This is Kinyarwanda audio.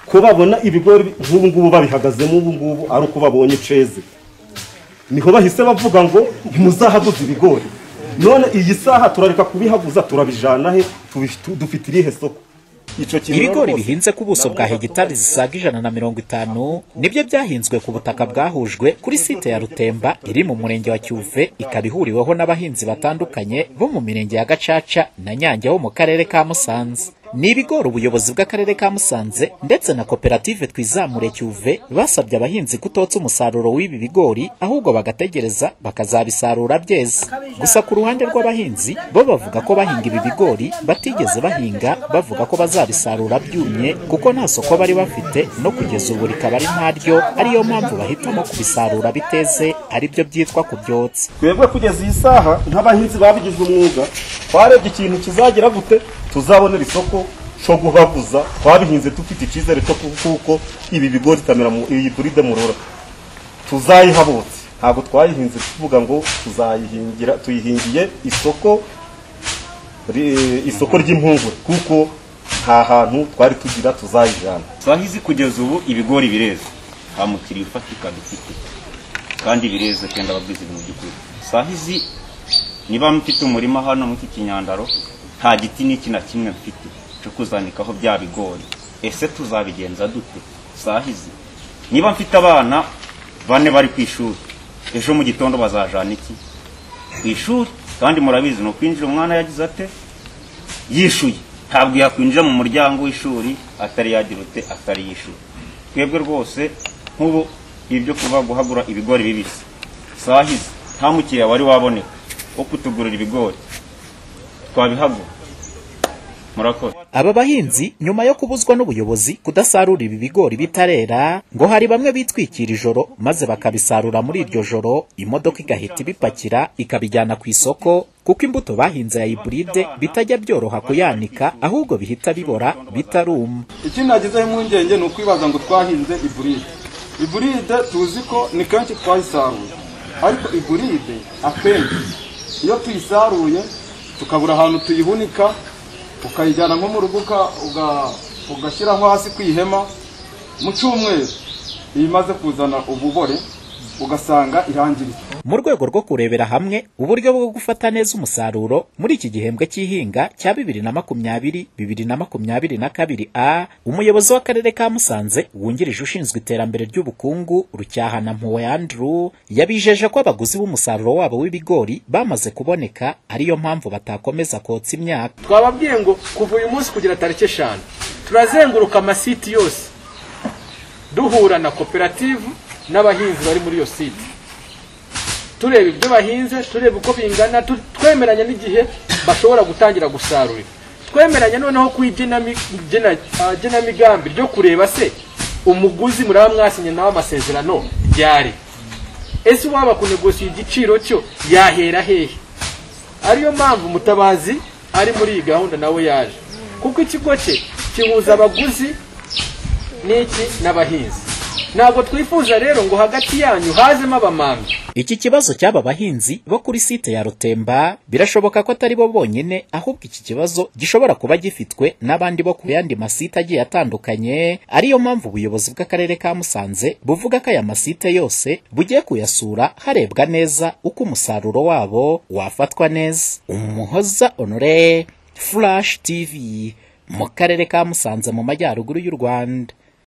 ko babona ibigori nk'ubu ngubu babihagazemo ubu ngubu ari uko babonye ceze niho bahise bavuga ngo ntimuzahaguze ibigori none iyi saha turareka kubihaguza turabijana he dufite irihe soko ibigori bihinze ku buso bwa hegitari zisaga ijana na mirongo itanu nibyo byahinzwe ku butaka bwahujwe kuri site ya rutemba iri mu murenge wa cyuve ikaba ihuriweho n'abahinzi batandukanye bo mu mirenge ya gacaca na nyange wo mu karere ka musanze ni ibigori ubuyobozi bw'akarere ka musanze ndetse na koperative twizamure cyuve basabye abahinzi kutotsa umusaruro w'ibi bigori ahubwo bagategereza bakazabisarura byeze gusa ku ruhande rw'abahinzi bo bavuga ko bahinga ibi bigori batigeze bahinga bavuga ko bazabisarura byumye kuko nta soko bari bafite no kugeza ubu rikaba ari ntaryo ariyo mpamvu bahitamo kubisarura biteze aribyo byitwa kubyotsa twebwe kugeza iyi saha nk'abahinzi babigize umwuga twarebye ikintu kizagira gute tuzabonera isoko cyo guhaguza twabihinze dufite icyizere cyo kuko ibi bigori itamera iyi buride murora tuzayihabutse ntabwo twayihinze tuvuga ngo tuzayihingira tuyihingiye isoko isoko ry'impungure kuko nta hantu twari tugira tuzayijyana twahize kugeza ubu ibigori bireze nta mukiriya ufatika dufite kandi bireze cyenda babwize ibintu by'ukuri twahize niba mufite umurima hano muri iki kinyandaro nta giti n'iki na kimwe mfite cyo kuzanikaho bya bigori ese tuzabigenza dute sahizi niba mfite abana bane bari ku ishuri ejo mu gitondo bazajana iki ku ishuri kandi murabizi ni ukwinjira umwana yagize ate yishuye ntabwo yakwinjira mu muryango w'ishuri atari yagira ute atari yishyuye twebwe rwose nk'ubu ibyo kuba guhagura ibigori bibisi sahizi nta mukiriya wari waboneka wo kutugurira ibigori twabihagura murakoze aba bahinzi nyuma yo kubuzwa n'ubuyobozi kudasarura ibi bigori bitarera ngo hari bamwe bitwikira ijoro maze bakabisarura muri iryo joro imodoka igahita ibipakira ikabijyana ku isoko kuko imbuto bahinze ya iburide bitajya byoroha kuyanika ahubwo bihita bibora bitaruma ikindi nagezeho impungenge ni ukwibaza ngo twahinze iburide iburide tuzi ko ni kenshi twayisaruye ariko iburide akenshi iyo tuyisaruye tukabura ahantu tuyihunika ukayijyana nko mu rugo ugashyiraho hasi ku ihema mu cyumweru iyo imaze kuzana ububore ugasanga irangiritse mu rwego rwo kurebera hamwe uburyo bwo gufata neza umusaruro muri iki gihembwe cy'ihinga cya bibiri na makumyabiri bibiri na makumyabiri na kabiri a umuyobozi w'akarere ka musanze wungirije ushinzwe iterambere ry'ubukungu rucyahana mpuwe andrew yabijeje ko abaguzi b'umusaruro wabo w'ibigori bamaze kuboneka ariyo mpamvu batakomeza kotsa imyaka twababwiye ngo kuva uyu munsi kugera tariki eshanu turazenguruka amasiti yose duhura na koperative n'abahinzi bari muri iyo site tureba ibyo bahinze tureba uko bingana twemeranya n'igihe bashobora gutangira gusarura twemeranya noneho ku igenamigambi ryo kureba se umuguzi muraba mwasinye nawe amasezerano ryari ese uwaba kunegosiye igiciro cyo yahera hehe ariyo mpamvu umutabazi ari muri iyi gahunda nawe yaje kuko ikigo cye kihuza abaguzi n'iki n'abahinzi ntabwo twifuza rero ngo hagati yanyu hazemo abamamyi iki kibazo cy'aba bahinzi bo kuri site ya rutemba birashoboka ko atari bo bonyine ahubwo iki kibazo gishobora kuba gifitwe n'abandi bo ku yandi masite agiye atandukanye ariyo mpamvu ubuyobozi bw'akarere ka musanze buvuga ko aya masite yose bugiye kuyasura harebwa neza uko umusaruro wabo wafatwa neza umuhoza honore flash tv mu karere ka musanze mu majyaruguru y'u rwanda